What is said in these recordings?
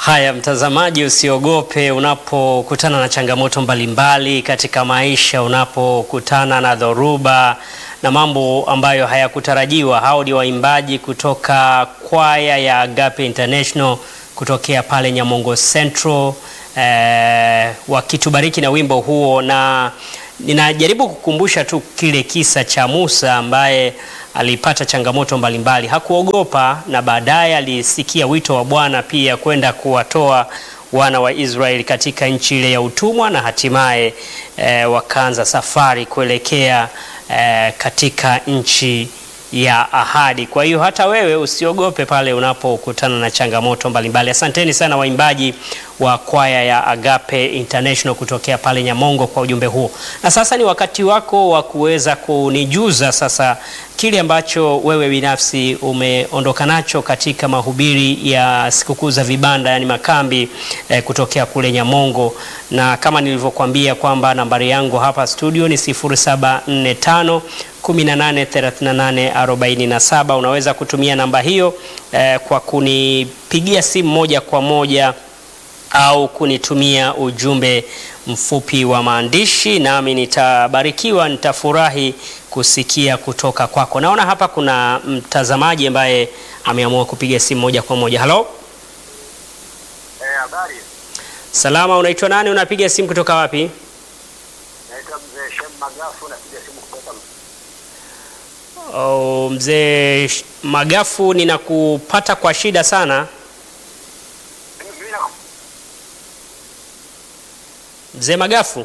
Haya, mtazamaji, usiogope unapokutana na changamoto mbalimbali katika maisha, unapokutana na dhoruba na mambo ambayo hayakutarajiwa. Hao ni waimbaji kutoka kwaya ya Agape International kutokea pale Nyamongo Central eh, wakitubariki na wimbo huo, na ninajaribu kukumbusha tu kile kisa cha Musa ambaye alipata changamoto mbalimbali, hakuogopa na baadaye alisikia wito wa Bwana pia kwenda kuwatoa wana wa Israeli katika nchi ile ya utumwa na hatimaye eh, wakaanza safari kuelekea eh, katika nchi ya ahadi. Kwa hiyo hata wewe usiogope pale unapokutana na changamoto mbalimbali. Asanteni sana waimbaji wa kwaya ya Agape International kutokea pale Nyamongo kwa ujumbe huo. Na sasa ni wakati wako wa kuweza kunijuza sasa kile ambacho wewe binafsi umeondoka nacho katika mahubiri ya sikukuu za vibanda, yani makambi eh, kutokea kule Nyamongo, na kama nilivyokuambia kwamba nambari yangu hapa studio ni 0745 183847. Unaweza kutumia namba hiyo eh, kwa kunipigia simu moja kwa moja au kunitumia ujumbe mfupi wa maandishi, nami nitabarikiwa, nitafurahi kusikia kutoka kwako. Naona hapa kuna mtazamaji ambaye ameamua kupiga simu moja kwa moja. Halo, Eh, habari. salama, unaitwa nani? Unapiga simu kutoka wapi? Naitwa Mzee Shem Magafu napiga simu kutoka Oh, mzee Sh- Magafu, ninakupata kwa shida sana. Mimi na Mzee Magafu.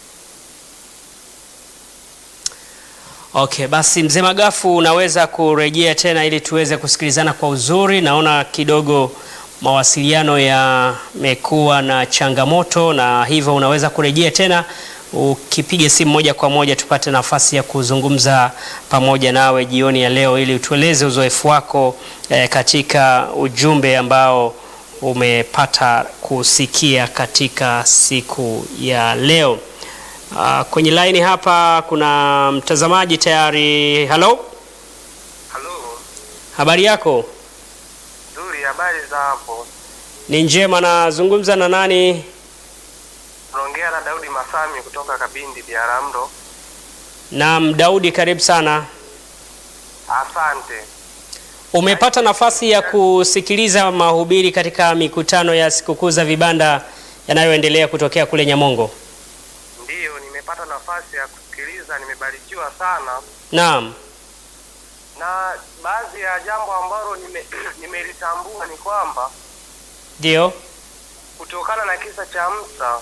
Okay, basi mzee Magafu unaweza kurejea tena ili tuweze kusikilizana kwa uzuri. Naona kidogo mawasiliano yamekuwa na changamoto, na hivyo unaweza kurejea tena ukipiga simu moja kwa moja tupate nafasi ya kuzungumza pamoja nawe jioni ya leo ili utueleze uzoefu wako eh, katika ujumbe ambao umepata kusikia katika siku ya leo. Uh, kwenye laini hapa kuna mtazamaji tayari. Halo, Halo. habari yako? Nzuri, habari za hapo? Ni njema. Nazungumza na nani? Tunaongea na Daudi Masami kutoka Kabindi Biaramro. Naam, Daudi, karibu sana. Asante. Umepata nafasi ya kusikiliza mahubiri katika mikutano ya sikukuu za vibanda yanayoendelea kutokea kule Nyamongo? Ndiyo, nimepata nafasi ya kusikiliza, nimebarikiwa sana Naam. na baadhi ya jambo ambalo nime nimelitambua ni kwamba Ndio. kutokana na kisa cha Musa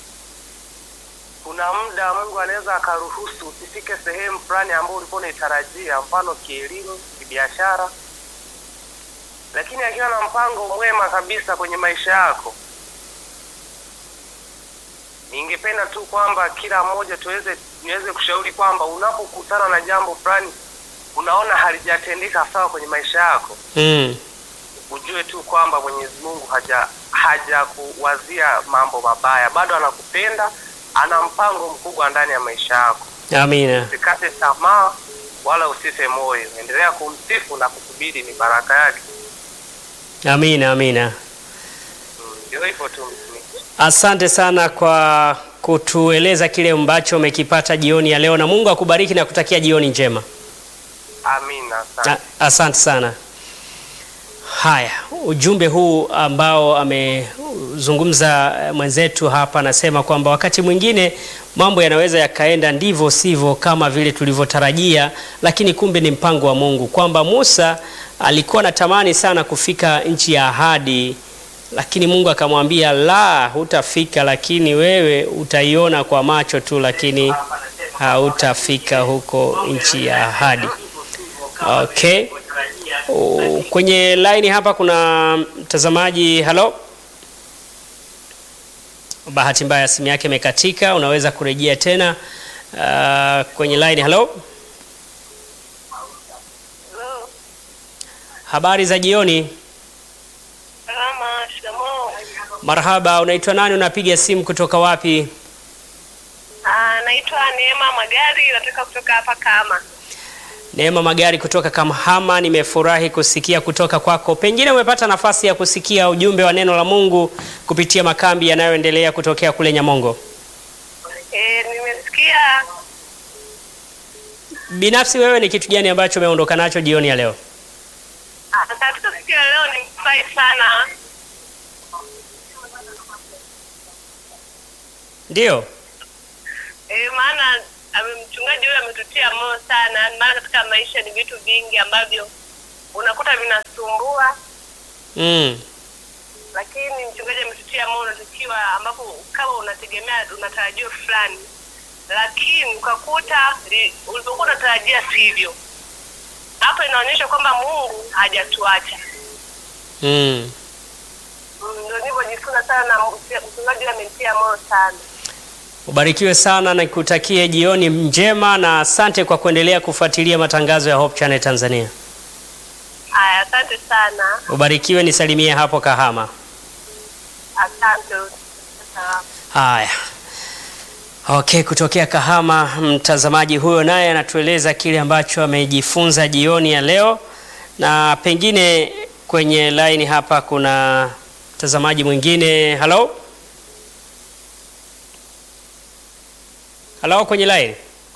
kuna muda Mungu anaweza akaruhusu usifike sehemu fulani ambayo ulikuwa unaitarajia, mfano kielimu, kibiashara, lakini akiwa na mpango mwema kabisa kwenye maisha yako. Ningependa tu kwamba kila mmoja tuweze niweze kushauri kwamba unapokutana na jambo fulani unaona halijatendeka sawa kwenye maisha yako, Mm. ujue tu kwamba Mwenyezi Mungu haja hajakuwazia mambo mabaya, bado anakupenda, ana mpango mkubwa ndani ya maisha yako. Amina. Usikate tamaa wala usife moyo, endelea kumsifu na kusubiri ni baraka yake. Amina, amina. Mm, Ndio hivyo tu mtumishi. Asante sana kwa kutueleza kile ambacho umekipata jioni ya leo, na Mungu akubariki na kutakia jioni njema. Amina, asante. A- Asante sana. Haya, ujumbe huu ambao amezungumza eh, mwenzetu hapa, anasema kwamba wakati mwingine mambo yanaweza yakaenda ndivyo sivyo kama vile tulivyotarajia, lakini kumbe ni mpango wa Mungu, kwamba Musa alikuwa anatamani sana kufika nchi ya ahadi, lakini Mungu akamwambia la, hutafika, lakini wewe utaiona kwa macho tu, lakini hautafika huko nchi ya ahadi. Okay. Oh, Kwenye line hapa kuna mtazamaji. Halo, bahati mbaya simu yake imekatika, unaweza kurejea tena uh, kwenye line. Halo, habari za jioni. Salama, shikamoo. Marhaba, unaitwa nani? Unapiga simu kutoka wapi? Ah, naitwa Neema Magari, natoka kutoka hapa Kama. Neema Magari kutoka Kamhama, nimefurahi kusikia kutoka kwako. Pengine umepata nafasi ya kusikia ujumbe wa neno la Mungu kupitia makambi yanayoendelea kutokea kule Nyamongo. Eh, nimesikia Binafsi wewe, ni kitu gani ambacho umeondoka nacho jioni ya leo? ah, katika siku ya leo nimefurahi sana. Ndiyo. Eh, maana ame- mchungaji huyo ametutia moyo sana, maana katika maisha ni vitu vingi ambavyo unakuta vinasumbua, Mm. lakini mchungaji ametutia moyo tukiwa ambapo kama unategemea unatarajia fulani, lakini ukakuta li- ulivyokuwa unatarajia sivyo. Hapo inaonyesha kwamba Mungu hajatuacha. Mm. Mm, Ndio nilivyojifunza sana na mchungaji huyo amenitia moyo sana. Ubarikiwe sana na nikutakie jioni njema na asante kwa kuendelea kufuatilia matangazo ya Hope Channel Tanzania. Haya, asante sana, Ubarikiwe, nisalimie hapo Kahama. asante. Sawa. Haya. Okay, kutokea Kahama, mtazamaji huyo naye anatueleza kile ambacho amejifunza jioni ya leo, na pengine kwenye line hapa kuna mtazamaji mwingine. Halo, halo, kwenye line.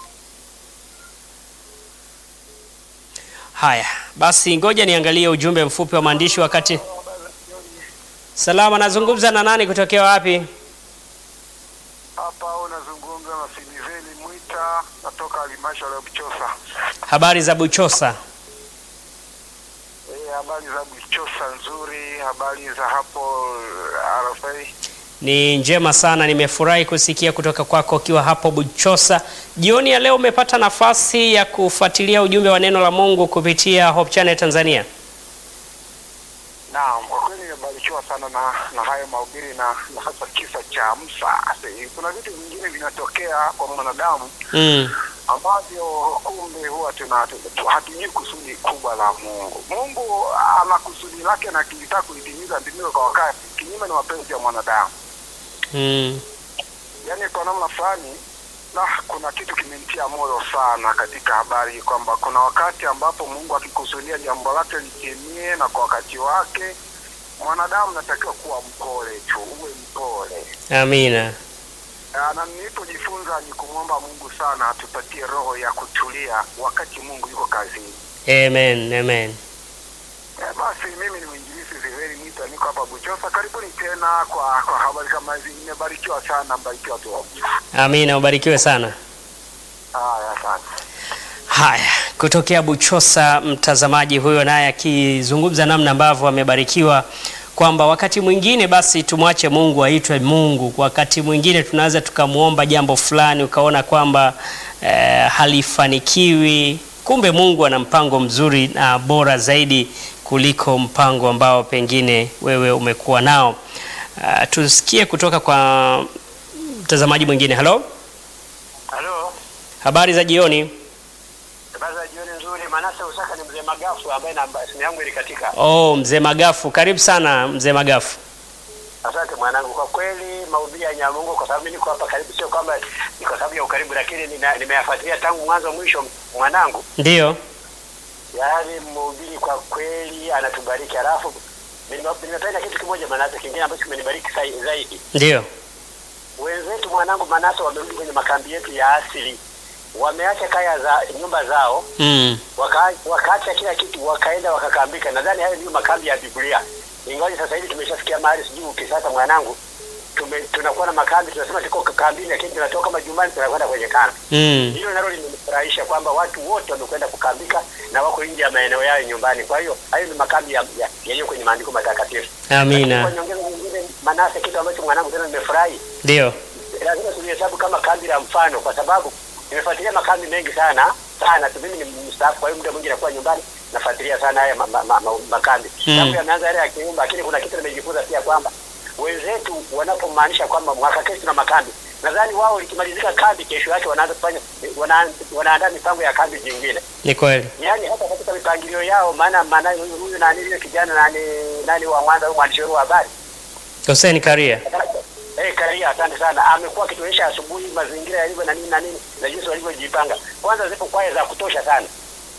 Haya basi, ngoja niangalie ujumbe mfupi wa maandishi wakati. Salama, nazungumza na nani kutokea wapi? Hapa unazungumza na Siliveli Mwita, natoka halmashauri ya Buchosa. Habari za Buchosa? Eh, habari za Buchosa nzuri, habari za hapo RFA. Ni njema sana, nimefurahi kusikia kutoka kwako ukiwa hapo Buchosa. Jioni ya leo umepata nafasi ya kufuatilia ujumbe wa neno la Mungu kupitia Hope Channel Tanzania. Naam, kwa kweli nimebarikiwa sana na, na hayo mahubiri na, na hasa kisa cha Musa. Ase, Kuna vitu vingine vinatokea kwa mwanadamu Mm. ambavyo kumbe huwa tuna tu- hatujui kusudi kubwa la Mungu. Mungu ana kusudi lake na akitaka kulitimiza ndivyo kwa wakati, kinyume na mapenzi ya mwanadamu. Mm. yaani kwa namna fulani na kuna kitu kimenitia moyo sana katika habari hii kwamba kuna wakati ambapo Mungu akikusudia jambo lake litimie na kwa wakati wake, mwanadamu natakiwa kuwa mpole tu, uwe mpole. Amina. Ah, Na nilipojifunza ni kumwomba Mungu sana atupatie roho ya kutulia wakati Mungu yuko kazini. Amen. Amen. Eh, Basi mimi ni mwinjilisi Ziveri Mwita, niko hapa Buchosa. Karibuni tena kwa kwa habari kama hizi. Nimebarikiwa sana, mbarikiwa tu. Amina, ubarikiwe sana. Haya, asante. Haya, kutokea Buchosa, mtazamaji huyo naye akizungumza namna ambavyo amebarikiwa kwamba wakati mwingine basi tumwache Mungu aitwe Mungu. Wakati mwingine tunaweza tukamwomba jambo fulani ukaona kwamba eh, halifanikiwi, kumbe Mungu ana mpango mzuri na bora zaidi kuliko mpango ambao pengine wewe umekuwa nao. Uh, tusikie kutoka kwa mtazamaji mwingine. Halo, Halo, habari za jioni. habari za jioni nzuri. Manase Usaka ni mzee Magafu ambaye namba simu yangu ilikatika. Oh, mzee Magafu, karibu sana mzee Magafu. Asante mwanangu, kwa kweli mahubiri ya Nyamungu, kwa sababu mimi niko hapa karibu, sio kwamba ni kwa sababu ya ukaribu, lakini nina- nimeyafuatilia tangu mwanzo mwisho, mwanangu. Ndiyo. Yaani mhubiri kwa kweli anatubariki. Alafu nime- nimependa kitu kimoja Manase, kingine ambacho kimenibariki sai- zaidi. Ndiyo. Wenzetu mwanangu Manase wamerudi kwenye makambi yetu ya asili, wameacha kaya za nyumba zao Mm. waka, wakaacha kila kitu wakaenda wakakambika. Nadhani hayo ndio makambi ya Biblia, ingawa sasa hivi tumeshafikia mahali sijui ukisasa mwanangu, tume, tunakuwa na makambi tunasema tuko kambini, lakini tunatoka majumbani tunakwenda kwenye kambi. Mm. Hilo nalo limenifurahisha kwamba watu wote wamekwenda kukambika na wako nje ya maeneo yao nyumbani. Kwa hiyo hayo ni makambi ya- ya- yaliyo kwenye maandiko matakatifu. Lakini Amina. Kwa nyongeza nyingine, Manase, kitu ambacho mwanangu tena nimefurahi Ndiyo. lazima tulihesabu kama kambi la mfano, kwa sababu nimefuatilia makambi mengi sana sana tu. Mimi ni mstaafu, kwa hiyo muda mwingi nakuwa nyumbani nafuatilia sana haya ma, ma, ma, ma, makambi Mm. tangu yameanza yale ya kiumba, lakini kuna kitu nimejifunza pia kwamba wenzetu wanapomaanisha kwamba mwaka kesho na makambi, nadhani wao likimalizika kambi, kesho yake wanaanza kufanya wana, wanaandaa mipango ya kambi jingine, Ni kweli. yaani hata katika mipangilio yao. Maana maana huyu huyu nani yule kijana nani nani wa Mwanza, huyu mwandishi wetu wa habari Hussein Karia. Eh, Karia, asante sana. Amekuwa akituonyesha asubuhi mazingira yalivyo na nini na nini na jinsi walivyojipanga. Kwanza zipo kwaya za kutosha sana.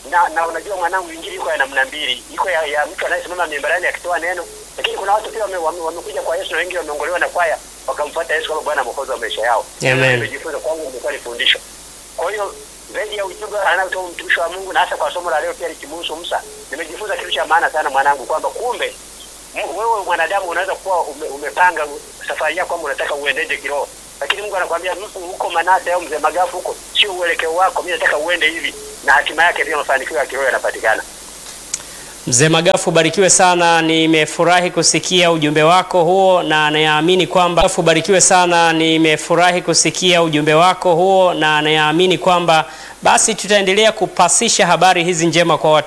na na unajua mwanangu, injili iko ya namna mbili, iko ya, ya mtu anayesimama mimbarani akitoa neno, lakini kuna watu pia wamekuja wame, wamekuja kwa Yesu na wengi wameongolewa na kwaya wakamfuata Yesu kama Bwana mwokozi wa maisha yao. Amen. Nimejifunza kwangu, imekuwa ni fundisho. Kwa hiyo zaidi ya ujumbe anaotoa mtumishi wa Mungu na hasa kwa somo la leo pia likimuhusu Musa, nimejifunza kitu cha maana sana mwanangu, kwamba kumbe Mu- wewe mwanadamu unaweza kuwa ume, umepanga safari yako kwamba unataka uendeje kiroho, lakini Mungu anakuambia mtu huko Manase au mzee Magafu huko sio uelekeo wako, mimi nataka uende hivi, na hatima yake pia mafanikio ya kiroho yanapatikana. Mzee Magafu, barikiwe sana. Nimefurahi kusikia ujumbe wako huo na naamini kwamba Magafu, barikiwe sana. Nimefurahi kusikia ujumbe wako huo na naamini kwamba basi tutaendelea kupasisha habari hizi njema kwa watu